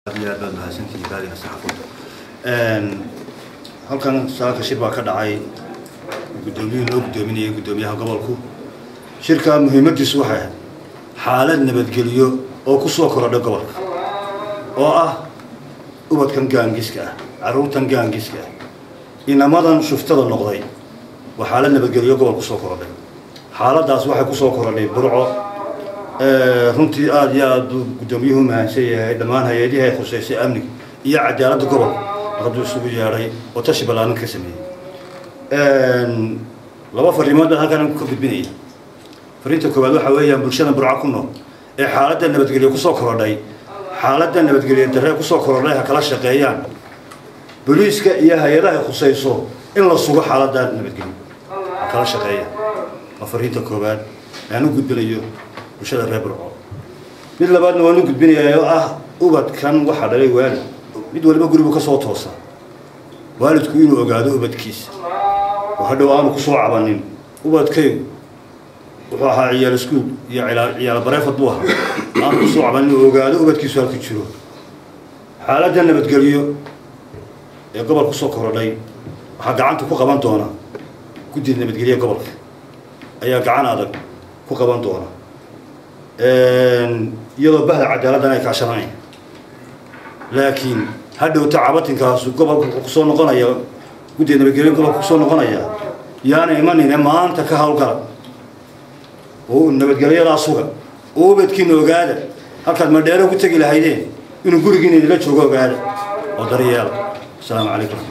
aad iyo aad baad mahadsantihiin raadiga saxaafadda halkan saaka shir baa ka dhacay guddoomiyihii loo guddoominayay guddoomiyaha gobolku shirka muhiimaddiisu waxay ahayd xaalad nabadgeliyo oo ku soo korodha gobolka oo ah ubadkan gaangiska ah carruurtan gaangiska ah inamadan shuftada noqday waa xaalad nabadgeliyo gobol ku soo korodhay xaaladdaas waxay ku soo korodhay burco runtii aada iyo aada uu guddoomiyuhu mahadsan yahay dhammaan hay-adihii ay khuseysay amniga iyo cadaaladda gobolka hadduu isugu yeedhay oo tashi ballaaran ka sameeyey laba fariimood baan halkan ka gudbinaya fariinta koowaad waxaa weeyaan bulshada burco ku nool ee xaaladda nabadgelyo kusoo korodhay xaaladda nabadgelyo darre kusoo korodhay ha kala shaqeeyaan booliiska iyo hay-adaha ay khuseyso in la sugo xaaladda nabadgelyo ha kala shaqeeyaan waa fariinta koowaad aan u gudbinayo bulshada reer burco mid labaadna waan u gudbinayaa oo ah ubadkan waxaa dhalay waalid mid waliba gurigu ka soo toosa waalidku inuu ogaado ubadkiisa oo hadhow aanu kusoo cabanin ubadkaygu wuxuu ahaa ciyaal iskuul iyo ciyaal bareefad buu ahaa aanu kusoo cabanin inuu ogaado ubadkiisu halku jiro xaaladda nabadgelyo ee gobol kusoo korodhay waxaa gacanta ku qaban doona guddida nabadgelye gobolka ayaa gacan adag ku qaban doona iyadoo bahda cadaaladdan ay kaashanayaan laakiin hadhowta cabatinkaasu gobolka wuxuu kusoo noqonaya guddiga nabadgelyo gobolka kusoo noqonaya yaana imanine maanta ka hawlgala oo nabadgelyadaa suga oo ubadkiina ogaada halkaad madheero ku tegi lahaydeen inuu gurigiina idila joogo ogaada oo daryeela asalaamu calaykum